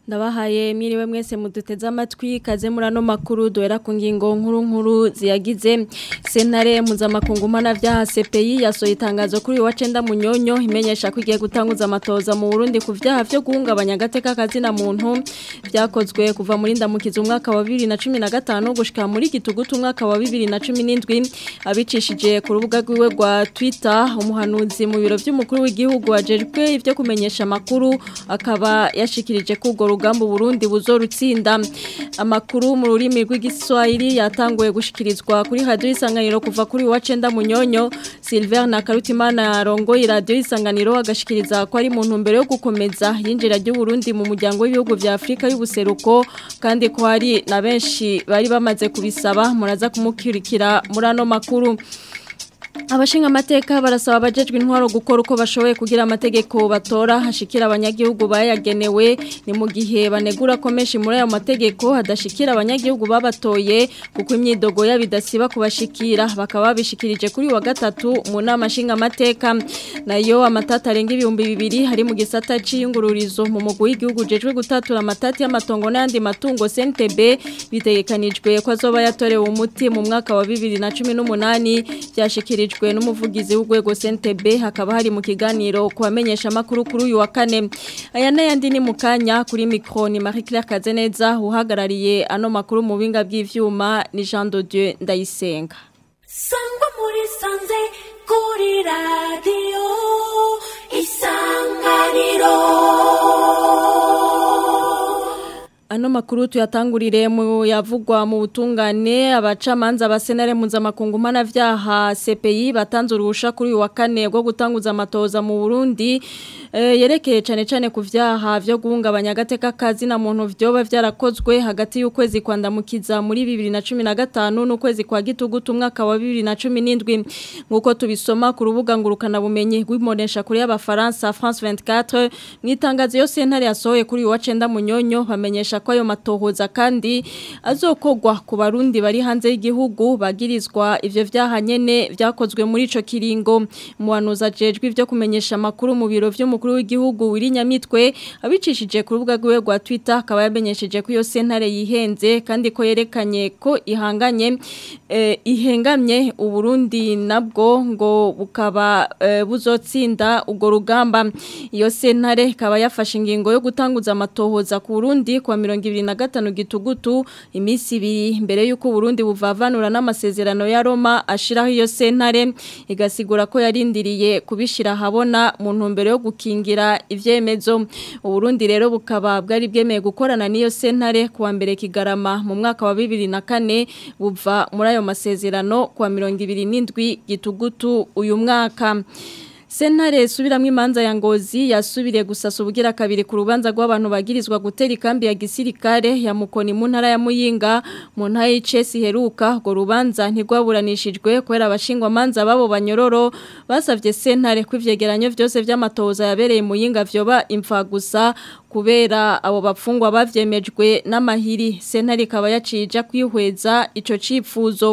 ndabahaye mwiriwe mwese muduteze amatwi kaze muri ano makuru duhera ku ngingo nkuru nkuru ziyagize sentare mpuzamakungu mpanabyaha CPI yasohoye itangazo kuri wa cenda munyonyo imenyesha ko igiye gutanguza amatoza mu Burundi ku vyaha vyo guhungabanya agateka kazina muntu vyakozwe kuva muri ndamukiza umwaka wa 2015 gushika muri gitugutu umwaka wa 2017 abicishije ku rubuga rwiwe rwa Twitter umuhanuzi mu biro vy'umukuru w'igihugu ajejwe ivyo kumenyesha makuru akaba yashikirije ko urwo rugamba Burundi buzorutsinda amakuru mu rurimi rw'igiswahili yatanguye gushikirizwa kuri radio isanganiro kuva kuri wa cenda munyonyo Silver na Karutimana rongo radio isanganiro agashikiriza ko ari mu ntumbero yo gukomeza yinjira ry'u Burundi mu muryango w'ibihugu vya Afrika y'ubuseruko kandi ko hari na benshi bari bamaze kubisaba muraza kumukirikira muri ano makuru Abashinga amateka barasaba abajejwe intwaro gukora uko bashoboye kugira amategeko batora hashikira abanyagihugu bayagenewe ni mu gihe banegura ko menshi muri ayo mategeko hadashikira abanyagihugu babatoye kuko imyidogo yabidasiba kubashikira bakaba babishikirije kuri wa gatatu mu nama nshinga amateka nayo amatata arenga ibihumbi bibiri hari mu gisata c'iyungururizo mu mugwi w'igihugu jejwe gutatura amatati y'amatongo n'ayandi matungo CNTB bitegekanijwe ko azoba yatorewe umuti mu mwaka wa 2018 byashikirijwe yashikirijwe n'umuvugizi w'urwego CNTB hakaba hari mu kiganiro kubamenyesha makuru kuri uyu wa kane aya n'ayandi ni mukanya kuri micro ni Marie Claire Kazeneza uhagarariye ano makuru mu binga bw'ivyuma ni Jean de Dieu Ndayisenga Sangwa muri sanze kuri radio isanganiro Ano makuru tuyatangurire mu yavugwa mu butungane abacamanza abasenare mpuzamakungu mpanavyaha CPI batanze uruhusha kuri wa kane rwo gutanguza amatoza mu Burundi e, yerekeye cane cane ku vyaha vyo guhungabanya agateka kazi na muntu vyoba vyarakozwe hagati y'ukwezi kwandamukiza muri 2015 n'ukwezi kwa gitugutu umwaka wa 2017 nkuko tubisoma ku rubuga ngurukana bumenyi rw'imonesha kuri y'abafaransa France 24 mwitangazo yo sentare yasohoye kuri wa cenda munyonyo bamenyesha ko ayo matohoza kandi azokogwa ku barundi bari hanze y'igihugu bagirizwa ivyo vyaha nyene vyakozwe muri ico kiringo muhanuza jejwe ivyo kumenyesha makuru mu biro vy'umukuru w'igihugu wirinyamitwe abicishije ku rubuga rwiwe rwa Twitter akaba yamenyesheje ko iyo sentare yihenze kandi ko yerekanye ko ihanganye eh, ihengamye uburundi nabwo ngo bukaba eh, buzotsinda ugo rugamba iyo sentare ikaba yafashe ingingo yo gutanguza amatohoza ku Burundi kwa mirongo ibiri na gatanu gitugutu iminsi ibiri mbere y'uko Burundi buvavanura n'amasezerano ya Roma ashiraho iyo sentare igasigura ko yarindiriye kubishira habona mu ntumbero yo gukingira ivyemezo Burundi rero bukaba bwari bwemeye gukorana n'iyo sentare kuwa mbere kigarama mu mwaka wa 2004 buva muri ayo masezerano kwa mirongo ibiri n'indwi gitugutu uyu mwaka Sentare subiramwe imanza ya ngozi yasubiriye gusasa ubugira kabiri ku rubanza rw'abantu bagirizwa gutera ikambi ya gisirikare ya mukoni mu ntara ya Muyinga mu ntara y'Icesi heruka go rubanza ntigwaburanishijwe kwera abashingwa manza babo banyororo basavye sentare kw'ivyegeranyo vyose vy'amatoza yabereye Muyinga vyoba imfa gusa kubera abo bapfungwa bavyemejwe n'amahiri sentare ikaba yacija kwihweza ico cipfuzo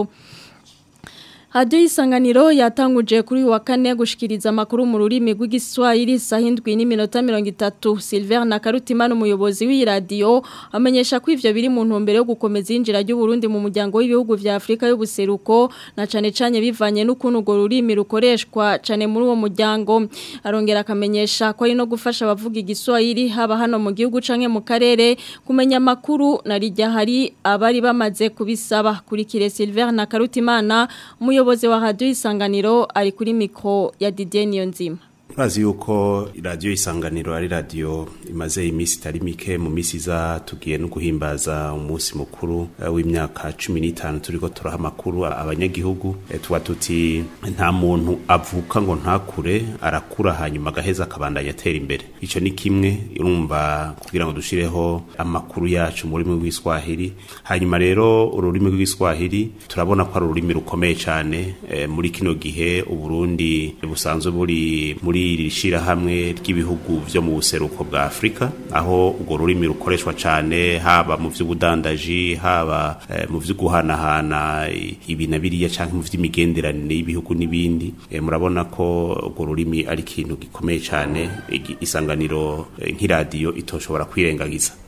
Hadiyo isanganiro yatanguje kuri wa kane gushikiriza amakuru mu rurimi rw'igiswahili sahindwi n'iminota 30 Silver na Karutimana umuyobozi w'iradiyo amenyesha ko ivyo biri mu ntumbero yo gukomeza injira ry'u Burundi mu muryango w'ibihugu vya Afrika y'ubuseruko na cane cane bivanye n'ukuntu go rurimi rukoreshwa cane muri uwo muryango arongera akamenyesha ko ari no gufasha abavuga igiswahili haba hano mu gihugu canke mu karere kumenya amakuru na rijya hari abari bamaze kubisaba kuri kire Silver na Karutimana umuyobozi umuyobozi wa radio isanganiro ari kuri mikro ya Didier Niyonzima Murazi yuko radio isanganiro ari radio imaze imisi itari mike mu misi za tugiye no guhimbaza umunsi mukuru uh, w'imyaka 15 turiko turaha makuru abanyagihugu e, tuba tuti nta muntu avuka ngo ntakure arakura hanyuma gaheza akabandanya atera imbere ico ni kimwe urumva kugira ngo dushireho amakuru yacu muri mu rw'Iswahili hanyuma rero ururimi rw'Iswahili turabona ko ari ururimi rukomeye cyane e, muri kino gihe uburundi busanzwe buri muri iri shirahamwe ry'ibihugu vyo mu buseruko bwa Afrika aho urwo rurimi rukoreshwa cyane haba mu vy'ubudandaji haba eh, mu vy'uguhanahana ibi na biriya canke mu vy'imigenderanire y'ibihugu n'ibindi eh, murabona ko urwo rurimi ari ikintu gikomeye cyane isanganiro eh, nk'iradiyo itoshobora kwirengagiza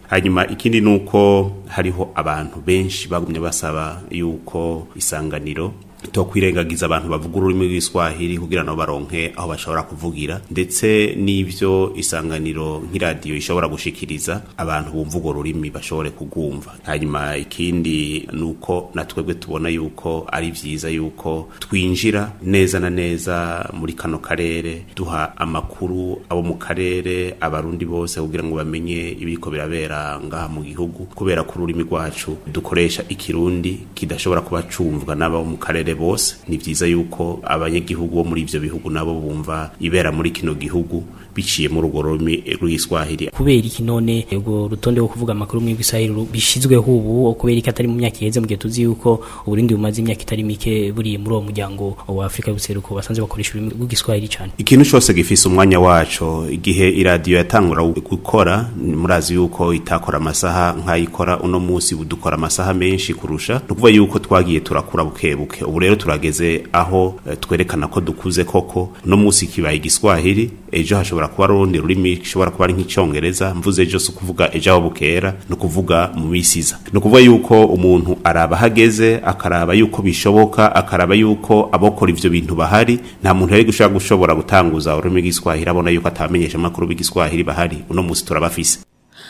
hanyuma ikindi nuko hariho abantu benshi bagumye basaba yuko isanganiro to kwirengagiza abantu bavuga ururimi rw'Iswahili kugira ngo baronke aho bashobora kuvugira ndetse n'ivyo isanganiro nk'iradiyo ishobora gushikiriza abantu bumva urwo rurimi bashobore kugumva hanyuma ikindi nuko natwebwe tubona yuko ari vyiza yuko twinjira neza na neza muri kano karere duha amakuru abo mu karere abarundi bose kugira ngo bamenye ibiriko birabera ngaha mu gihugu kubera ko ururimi rwacu dukoresha ikirundi kidashobora kuba cumvwa n'abo mu karere bose ni vyiza yuko abanyagihugu bo muri ivyo bihugu nabo bumva ibera muri kino gihugu biciye muri urwo rurimi rw'Iswahili kubera iki none ubwo rutonde rwo kuvuga amakuru mu Giswahili bishizweho ubu kubera iki atari mu myaka iheze mu gihe tuzi yuko Uburundi bumaze imyaka itari mike buriye muri uwo muryango wa Afrika y'ubuseruko basanzwe bakoresha ururimi rw'Igiswahili cyane ikintu cyose gifise umwanya waco igihe iradiyo yatangura gukora murazi yuko itakora amasaha nk'ayikora uno munsi budukora amasaha menshi kurusha ni ukuvuga yuko twagiye turakura buke buke ubu rero turageze aho eh, twerekana ko dukuze koko uno munsi kibaye igiswahili ejo hashobora kuba rundi rurimi gishobora kuba ari nk'icyongereza mvuze ejo si ukuvuga ejo aho bukera ni ukuvuga mu misi iza ni ukuvuga yuko umuntu araba ahageze akaraba yuko bishoboka akaraba yuko abokora ivyo bintu bahari nta muntu yari gushobora gushobora gutanguza ururimi rw'igiswahili abona yuko atabamenyesha amakuru b'igiswahili bahari uno munsi turabafise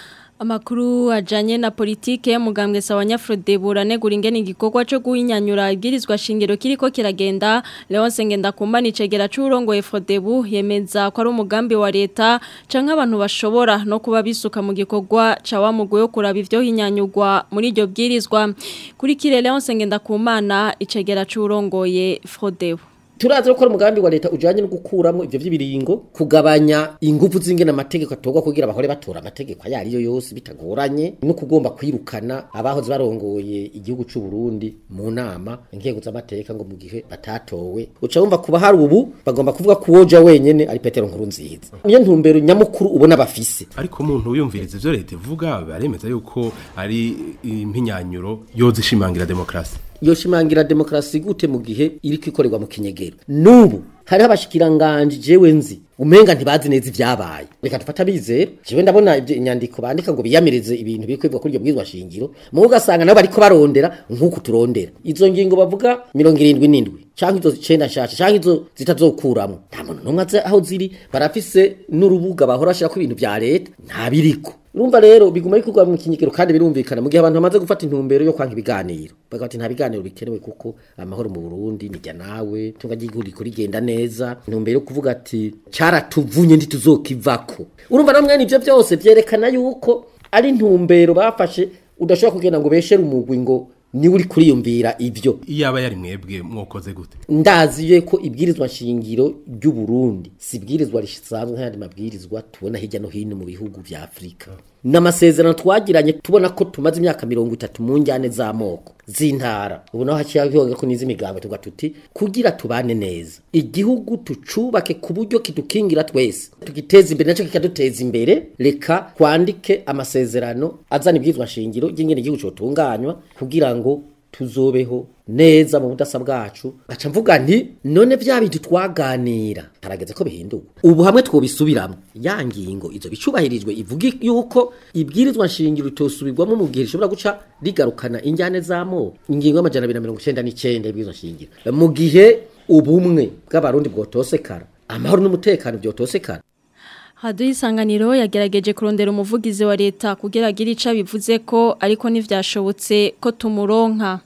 Amakuru ajanye na politike y'umugambwe sawa Nyafrode buranegura ingene igikorwa cyo guhinyanyura ibwirizwa shingiro kiriko kiragenda Leonce Ngendakumba nicegera c'urongo Efrodebu yemeza ko ari umugambi wa leta canke abantu bashobora no kuba bisuka mu gikorwa ca wa mugwe yo kuraba ivyo hinyanyugwa muri iryo bwirizwa kuri kire Leonce Ngendakumana icegera c'urongoye Efrodebu turazi ko ari umugambi wa leta ujanye no gukuramo ivyo vy'ibiringo kugabanya ingufu z'ingene amategeko atorwa kugira bahore batora amategeko ayo ariyo yose bitagoranye no kugomba kwirukana abahoze barongoye igihugu c'u Burundi mu nama inkego z'amateka ngo mu gihe batatowe uca wumva kuba hari ubu bagomba kuvuga ko woja wenyene ari Petero nkuru nziza niyo ntumbero nyamukuru ubona bafise ariko umuntu wiyumviriza ivyo leta ivuga baremeza yuko ari impinyanyuro yozishimangira demokrasi yoshimangira demokrasi gute mu gihe iri kwikorerwa mu kinyegero nubu hari abashikiranganje jewe nzi umenga ntibazi neza ivyabaye reka dufata bizera jewe ndabona ivyo inyandiko bandika ngo biyamirize ibintu biri kwibwa kuri iryo bwizwa shingiro mu ugasanga nabo bariko barondera nk'uku turondera izo ngingo bavuga mirongo irindwi n'indwi canke izo cenda nshasha canke izo zitazokuramwo nta muntu n'umwe azi aho ziri barafise n'urubuga bahora bashirako ibintu vya leta nta biriko urumva rero biguma bikorwa mu kinyigiro kandi birumvikana mu gihe abantu bamaze gufata intumbero yo kwanka ibiganiro bagati nta biganiro bikenewe kuko amahoro mu Burundi nijya nawe tunga ry'igihugu riko rigenda neza intumbero yo kuvuga ati caratuvunye ntituzokivako urumva namwe nivyo byose vyerekana yuko ari intumbero bafashe udashobora kugenda ngo beshere umugwi ngo niwe uri kuriyumvira ivyo iyaba yari mwebwe mwokoze gute ndaziye ko ibwirizwa shingiro ry'u Burundi si ibwirizwa risanzwe nk'ayandi mabwirizwa tubona hirya no hino mu bihugu vya Afrika n'amasezerano twagiranye tubona ko tumaze imyaka mirongo itatu mu njyane z'amoko z'intara ubu naho haciye hiyonga ko n'iz'imigambi tuvuga tuti kugira tubane neza igihugu tucubake ku buryo kidukingira twese tugiteza imbere nacyo kikaduteza imbere reka twandike amasezerano azana ibwirizwa shingiro ry'ingene igihugu cotunganywa kugira ngo tuzobeho neza mu budasa bwacu gaca mvuga nti none vya bintu twaganira harageze ko bihinduka ubu hamwe twobisubiramo ya ngingo izo bicubahirijwe ivuga yuko ibwirizwa nshingiro itosubirwamo mu gihe rishobora guca rigarukana injyane z'amoko ingingo y'amajana abiri na mirongo icenda n'icenda y'ibwirizwa nshingiro mu gihe ubumwe bw'abarundi bwotosekara amahoro n'umutekano byotosekara Haduye isanganiro yagerageje kurondera umuvugizi wa leta kugira agire ica bivuze ko ariko ntivyashobotse ko tumuronka.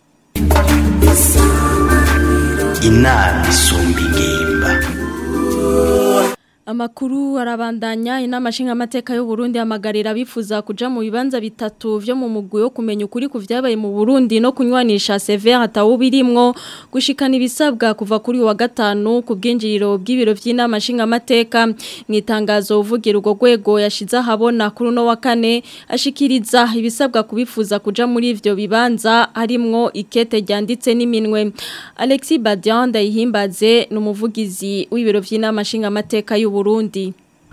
inama isumba ingimba Amakuru arabandanya inama nshingamateka y'u Burundi amagarira bifuza kuja mu bibanza bitatu vyo mu mugwi wo kumenya ukuri ku vyabaye mu Burundi no kunywanisha severe atawubirimwo gushikana ibisabwa kuva kuri wa gatanu ku bwinjiriro bw'ibiro vy'inama nshingamateka mu itangazo uvugira urwo rwego yashize ahabona kuri no wa kane ashikiriza ibisabwa kubifuza kuja muri ivyo bibanza harimwo ikete ryanditse n'iminwe Alexis Badian ndayihimbaze n'umuvugizi w'ibiro vy'inama nshingamateka y'u Burundi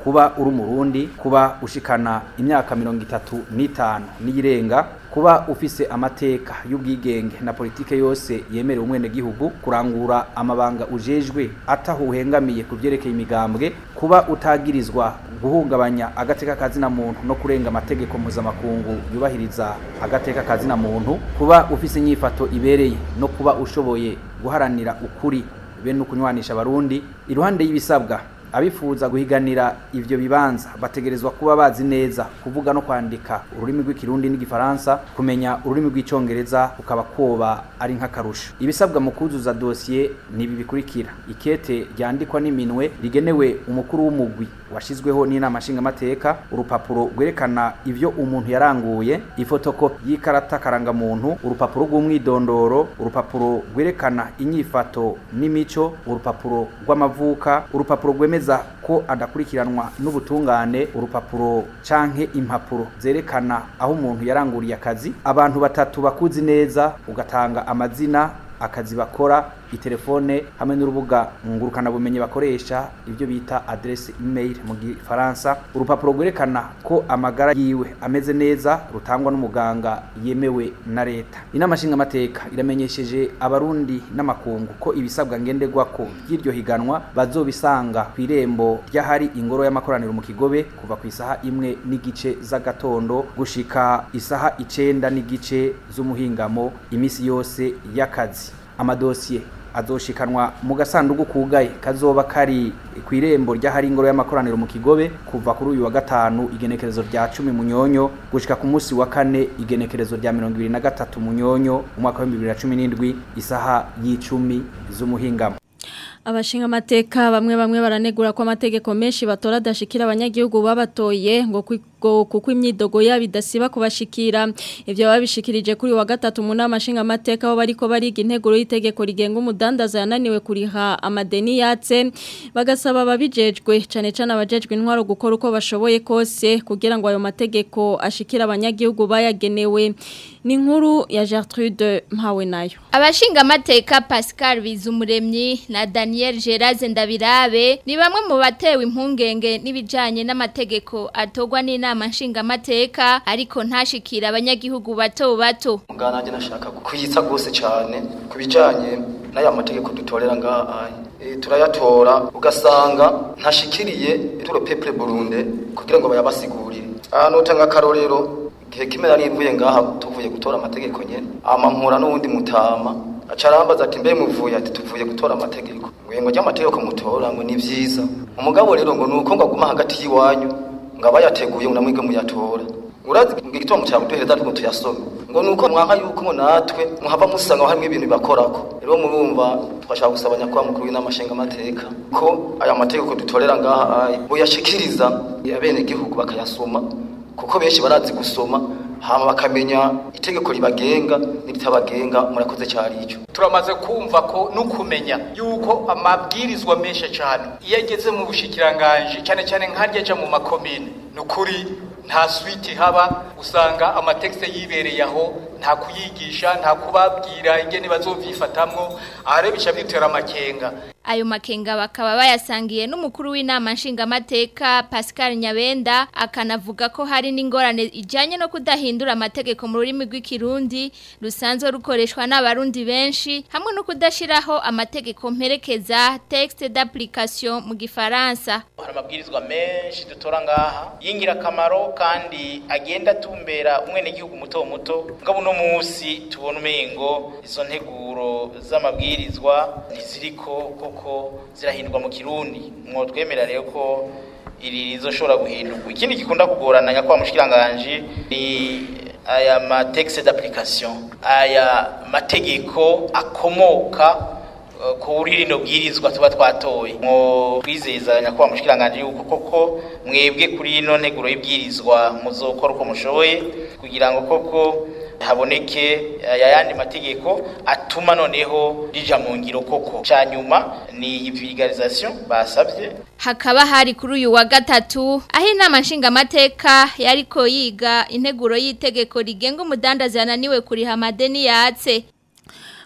kuba uri umurundi kuba ushikana imyaka mirongo itatu n'itanu n'iyirenga kuba ufise amateka y'ubwigenge na politike yose yemerewe umwene gihugu kurangura amabanga ujejwe ataho uhengamiye ku vyerekeye imigambwe kuba utagirizwa guhungabanya agateka kazina muntu no kurenga amategeko mpuzamakungu yubahiriza agateka kazina muntu kuba ufise inyifato ibereye no kuba ushoboye guharanira ukuri be no kunywanisha abarundi iruhande y'ibisabwa abifuza guhiganira ivyo bibanza bategerezwa kuba bazi neza kuvuga no kwandika ururimi rw'ikirundi n'igifaransa kumenya ururimi rw'icongereza ukaba koba ari nk'akarusho ibisabwa mu kuzuza dosiye ni ibi bikurikira ikete ryandikwa n'iminwe rigenewe umukuru w'umugwi washizweho n'inama nshingamateka urupapuro rwerekana ivyo umuntu yaranguye ifotokopi y'ikarata karangamuntu urupapuro rw'umwidondoro urupapuro rwerekana inyifato n'imico urupapuro rw'amavuka urupapuro rwemeza ko adakurikiranwa n'ubutungane urupapuro canke impapuro zerekana aho umuntu yaranguriye akazi abantu batatu bakuzi neza ugatanga amazina akazi bakora itelefone hamwe n'urubuga ngurukana bumenyi bakoresha ibyo bita adresse email mu gifaransa urupapuro rwerekana ko amagara yiwe ameze neza rutangwa n'umuganga yemewe na leta inama nshingamateka iramenyesheje abarundi n'amakungu ko ibisabwa ngenderwako by'iryo higanwa bazobisanga ku irembo ry'ahari ingoro y'amakoraniro mu kigobe kuva ku isaha imwe n'igice z'agatondo gushika isaha icenda n'igice z'umuhingamo imisi yose y'akazi amadosiye azoshikanwa mu gasanduku kugaye kazoba kari ku irembo ry'ahari ingoro y'amakoraniro mu kigobe kuva kuri uyu wa gatanu igenekerezo rya cumi munyonyo gushika ku munsi wa kane igenekerezo rya mirongo ibiri na gatatu munyonyo umwaka w'ibihumbi bibiri na cumi n'indwi isaha y'icumi z'umuhingamo Abashinga amateka bamwe bamwe baranegura ko amategeko menshi batora adashikira abanyagihugu babatoye ngo kuko imyidogo yabo idasiba kubashikira ibyo babishikirije kuri wa gatatu mu nama nshinga amateka aho bariko bariga integuro y'itegeko rigenga umudandaza yananiwe kuriha amadeni yatse bagasaba ababijejwe cyane cyane abajejwe intwaro gukora uko bashoboye kose kugira ngo ayo mategeko ashikira abanyagihugu bayagenewe ni inkuru ya Gertrude mpawe nayo abashinga amateka Pascal Bizumuremyi na Daniel Geraze Ndabirabe ni bamwe mu batewe impungenge n'ibijanye n'amategeko atogwa n'inama nshinga amateka ariko ntashikira abanyagihugu bato bato mugana nanje nashaka kuyitsa gose cyane kubijanye n'aya mategeko dutorera ngaha e, turayatora ugasanga ntashikiriye ituro peuple Burundi kugira ngo bayabasigurire ahantu utanga karorero gihe kimera nimvuye ngaha tuvuye gutora amategeko nyene amampura n'uwundi mutama acarambaza ati mbe muvuye ati tuvuye gutora amategeko ngo ry'amategeko mutora ngo ni vyiza umugabo rero ngo nuko ngo aguma hagati y'iwanyu ngo abayateguye ngo namwige muyatora urazi ngo igituma cyawe duhereza ariko tuyasome ngo nuko mwanka yuko ngo natwe muhava musanga harimo ibintu bibakorako rero murumva twashaka gusaba nyakubahwa mukuru w'inama nshingamateka ko aya mategeko dutorera ngaha boyashikiriza abenegihugu bakayasoma kuko benshi barazi gusoma hama bakamenya itegeko ribagenga n'iritabagenga murakoze cyari ico turamaze kumva ko nukumenya yuko amabwirizwa menshi cyane iyo ageze mu bushikiranganje cyane cyane nkarya aja mu makomine nukuri nta switi haba usanga amatekste yibereye aho nta kuyigisha nta kubabwira ingene bazovyifatamwo ahare bica bitera amakenga ayo makenga bakaba bayasangiye n'umukuru w'inama nshingamateka Pascal Nyabenda akanavuga ko hari n'ingorane ijanye no kudahindura amategeko mu rurimi rw'ikirundi rusanzwe rukoreshwa n'abarundi benshi hamwe no kudashiraho amategeko mperekeza texte d'application mu gifaransa hari amabwirizwa menshi dutora ngaha y'ingirakamaro kandi agenda atumbera umwenegihugu muto muto ngabo uno munsi tubona umengo izo nteguro z'amabwirizwa ntiziriko koko zirahindurwa mu kirundi mwo twemera rero ko iri rizoshobora guhindurwa ikindi gikunda kugorana nyakwa mushikiranganje ni aya matexe d'application aya mategeko akomoka kuri rino bwirizwa tuba twatoye mwo twizeza nyakwa mushikiranganje yuko koko mwebwe kuri ino nteguro y'ibwirizwa muzokora uko mushoboye kugira ngo koko haboneke ayandi mategeko atuma noneho rija mu ngiro koko cyanyuma ni vulgarisation basabye hakaba hari kuri uyu wa gatatu aho inama nshingamateka yariko yiga integuro y'itegeko rigenga umudandazi yananiwe kuriha amadeni yatse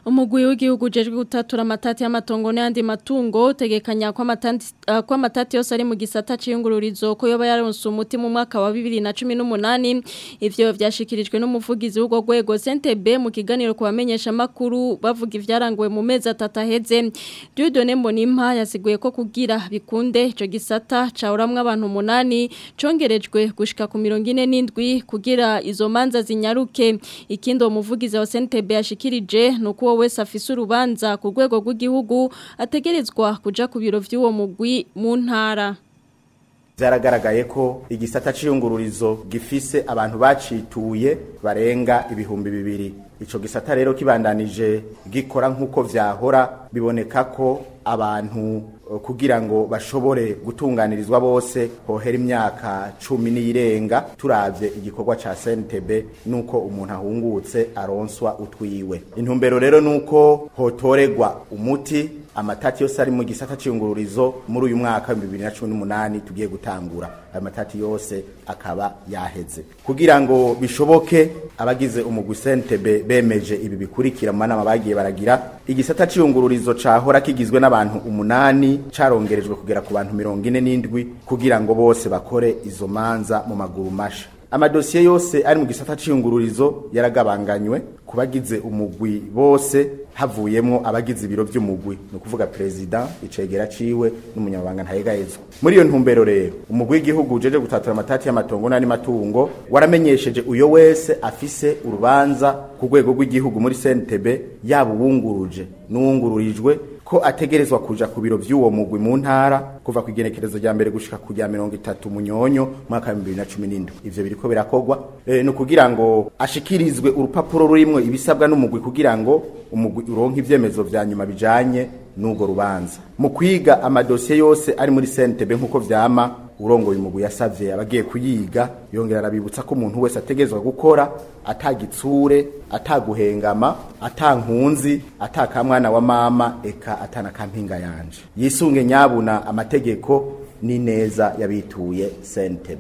umugwi w'igihugu ujejwe gutatura amatati y'amatongo n'ayandi matungo utegekanya ko amatati uh, ko amatati yose ari mu gisata c'iyungururizo ko yoba yaronse umuti mu mwaka wa 2018 ivyo vyashikirijwe n'umuvugizi w'ugo rwego CNTB mu kiganiro ku bamenyesha makuru bavuga ivyaranguwe mu mezi atatu aheze Dieudonne Mbonimpa yasiguye ko kugira bikunde ico gisata cawuramwe abantu umunani congerejwe gushika ku 47 kugira izo manza zinyaruke ikindi uwo muvugizi wa CNTB yashikirije nuko uwo wese afise urubanza ku rwego rw'igihugu ategerezwa kuja ku biro vy'uwo mugwi mu ntara Vyaragaragaye ko igisata c'iyungururizo gifise abantu bacituye barenga ibihumbi bibiri. Ico gisata rero kibandanije gikora nk'uko vyahora biboneka ko abantu uh, kugira ngo bashobore gutunganirizwa bose hohera imyaka cumi n'irenga turavye igikorwa ca CNTB nuko umuntu ahungutse aronswa utwiwe. Intumbero rero nuko hotoregwa umuti amatati yose ari mu gisata c'iyungururizo muri uyu mwaka wa 2018 tugiye gutangura ayo matati yose akaba yaheze kugira ngo bishoboke abagize umugwi CNTB bemeje ibi bikurikira mu manama bagiye baragira igisata c'iyungururizo cahora kigizwe n'abantu umunani carongerejwe kugera ku bantu 47 kugira ngo bose bakore izo manza mu maguru masha amadosiye yose ari mu gisata c'iyungururizo yaragabanganywe kubagize umugwi bose havuyemwo abagize ibiro vy'umugwi no kuvuga president icegera ciwe n'umunyamabanga ntayegayezwa muri iyo ntumbero rero umugwi w'igihugu ujeje gutatura amatati y'amatongo n'andi matungo waramenyesheje uyo wese afise urubanza ku rwego rw'igihugu muri CNTB yaba uwunguruje n'uwungururijwe ko ategerezwa kuja ku biro vy'uwo mugwi mu ntara kuva ku igenekerezo rya mbere gushika ku rya mirongo itatu munyonyo mwaka wa 2017 ivyo biriko birakorwa e, no kugira ngo ashikirizwe urupapuro rurimwo ibisabwa n'umugwi kugira ngo umugwi uronke ivyemezo vya nyuma bijanye n'ugo rubanza mu kwiga amadosiye yose ari muri CNTB nkuko vyama urongoye umugwi yasavye abagiye kuyiga yongera arabibutsa ko umuntu wese ategezwa gukora atagitsure ataguhengama atankunzi atakamwana wa mama eka atana kampinga yanje yisunge nyabuna amategeko n'ineza yabituye CNTB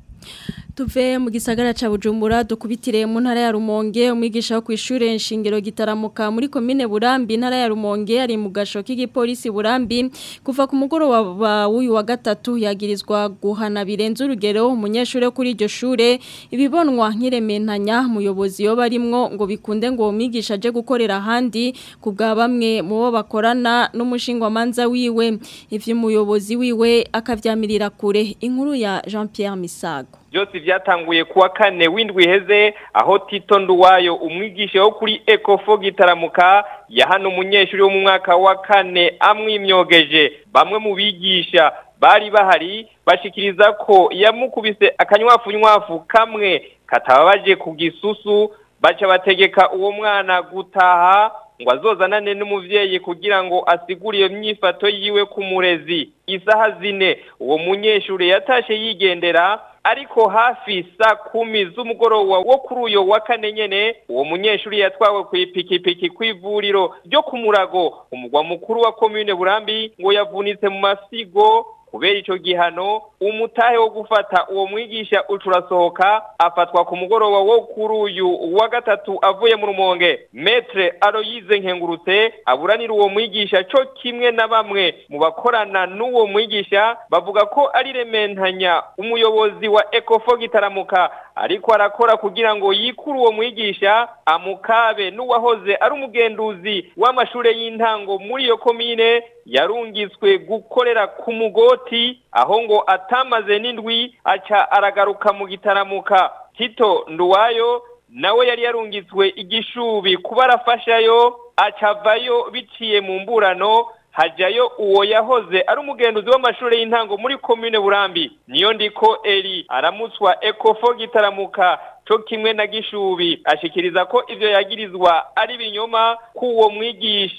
tuve mu gisagara ca Bujumbura dukubitire mu ntara ya Rumonge umwigisha wo kwishure nshingiro gitaramuka muri commune Burambi ntara ya Rumonge ari mu gasho k'igipolisi Burambi kuva ku mugoroba w'uyu wa gatatu yagirizwa guhana birenze urugero umunyeshure kuri iryo shure ibibonwa nk'irementanya muyobozi yo barimwo ngo bikunde ngo umwigisha aje gukorera ahandi kubwa bamwe mu bo bakorana n'umushingwa manza wiwe ivyo umuyobozi wiwe akavyamirira kure inkuru ya Jean Pierre Misago byose byatanguye kuwa kane w'indwi heze aho Tito Nduwayo umwigisha wo kuri Ecofo gitaramuka yahana umunyeshuri wo mu mwaka wa kane amwimyogeje bamwe mu bigisha bari bahari bashikiriza ko yamukubise akanywafunywafu kamwe katababaje ku gisusu baca bategeka uwo mwana gutaha ngo azozanane n'umuvyeyi kugira ngo asigure iyo myifato yiwe ku murezi isaha zine uwo munyeshure yatashe yigendera ariko hafi saa kumi z'umugoroba wo kuri uyo wa kane nyene uwo munyeshuri yatwawe ku ipikipiki kw'ivuriro ryo ku murago umugwa mukuru wa komine burambi ngo yavunitse mu masigo kubera ico gihano umutahe wo gufata uwo mwigisha ucurasohoka afatwa ku mugoroba wo kuri uyu wa gatatu avuye mu rumonge metre Aloyize nkengurutse aburanira uwo mwigisha co kimwe na bamwe mu bakorana n'uwo mwigisha bavuga ko ari rementanya umuyobozi wa Ecofo gitaramuka ariko arakora kugira ngo yikuru uwo mwigisha amukabe n'uwahoze ari umugenduzi w'amashure y'intango muri iyo komine yarungitswe gukorera ku mugoti aho ngo atamaze n'indwi aca aragaruka mu gitaramuka Tito Nduwayo nawe yari yarungitswe igishubi kuba arafashayo acavayo biciye mu mburano hajayo uwo yahoze ari umugenduzi w'amashuri y'intango muri komine burambi niyo ndiko eri aramutswa ekofo gitaramuka co kimwe na gishubi ashikiriza ko ivyo yagirizwa ari binyoma k'uwo mwigisha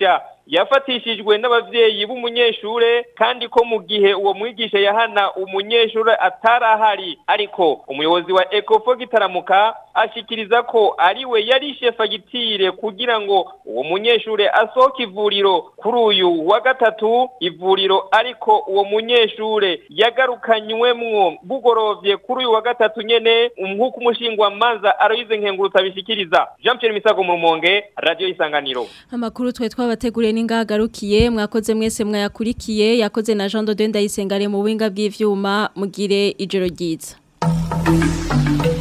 yafatishijwe n'abavyeyi b'umunyeshure kandi ko mu gihe uwo mwigisha yahana umunyeshure atarahari ariko umuyobozi wa Ecofo gitaramuka ashikiriza ko ariwe yarishe fagitire kugira ngo uwo munyeshure asohoke ivuriro kuri uyu wa gatatu ivuriro ariko uwo munyeshure yagarukanywemwo bugorovye kuri uyu wa gatatu nyene nk'uko umushingwa manza aroyize nkengurutsa bishikiriza Jean Pierre Misago mu Rumonge radio isanganiro Amakuru twe twabateguriye n'ingagarukiye mwakoze mwese mwayakurikiye yakoze na Jean Dodenda yisengare mu winga bw'ivyuma mugire ijoro ryiza